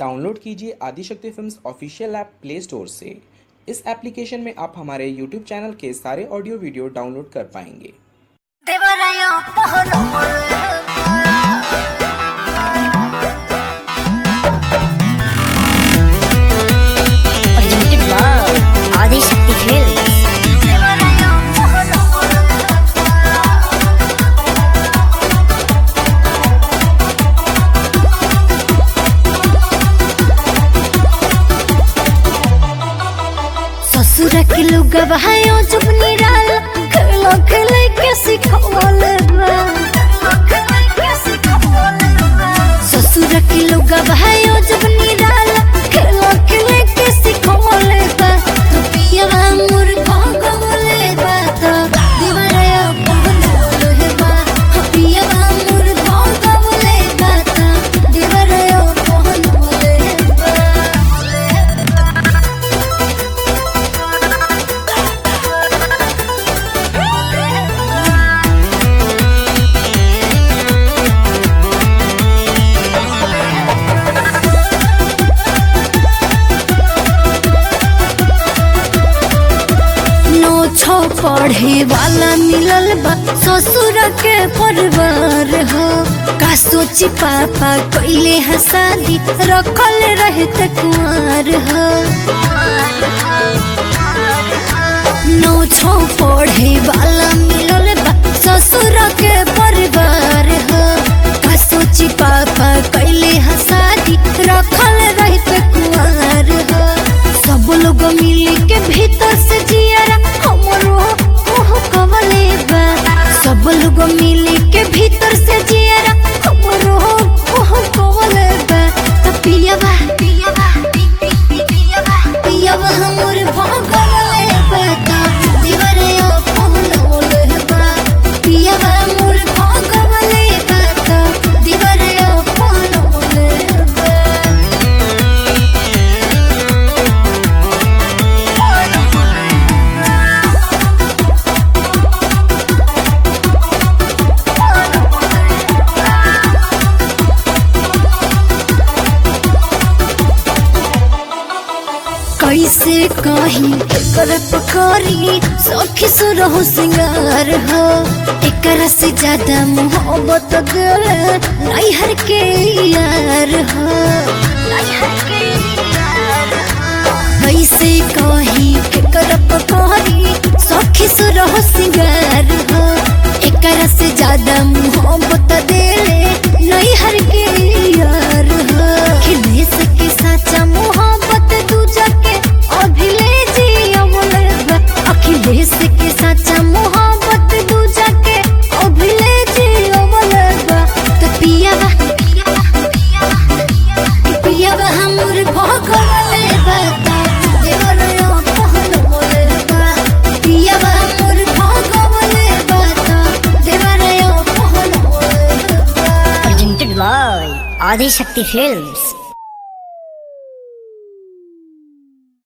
Download कीजिए Adishakti films official app play store से इस एप्लीकेशन में आप हमारे यूट्यूब चैनल के सारे ऑडियो वीडियो डाउनलोड कर पाएंगे देवराया पहलो Presented by Adi Shakti Films. देवराया पहलो ससुर के लोग बहायो जब निराल खेलो खेले के सिखवल ससुर के लोग बहायो जब निराल खेलो खेले के सिखवल बा तो पियवा मोर भगवले बा तो दीवारा पहनवल बा तो पियवा मोर भगवले बा तो दीवारा पहनवल बा नो छो पढ़े वाला मिलल बा ससुर के परिवार हो का सोची पापा कैले है शादी रखल रहते कुंवर हो नो छो पढ़े वाला मिलल बा ससुर के परिवार हो का सोची पापा कैले है शादी रखल रहते कुंवर हो सब लोग मिली के भीतर से जियारा हमरो ओह कवले बा सब लोग मिली के भीतर से जियारा हमरो ओह कवले बा त पियवा पियवा पियवा पियवा हमर भगवले बा त दीवारे ओ पहलवले बा पियवा मोर भगवले बा त दीवारे ओ पहलवले बा कैसे कही एकर पकड़ी सखी सुरहु सिंगार हो एकर से ज्यादा मोहब्बत गल नैहर के यार हो कैसे कही एकर पकड़ी सखी सुरहु सिंगार हो एकर से ज्यादा मोहब्बत देले नैहर के यार हो खिलेश के साचा मोहब्बत दूजा के अभिले जियवले बा अखिलेश के साचा मोहब्बत दूजा के अभिले जियवले बा तो पियावा पियावा हमर भगवले बा ता देवरयो पहलवले बा पियावा हमर भगवले बा ता देवरयो पहलवले बा Presented by Adi Shakti Films.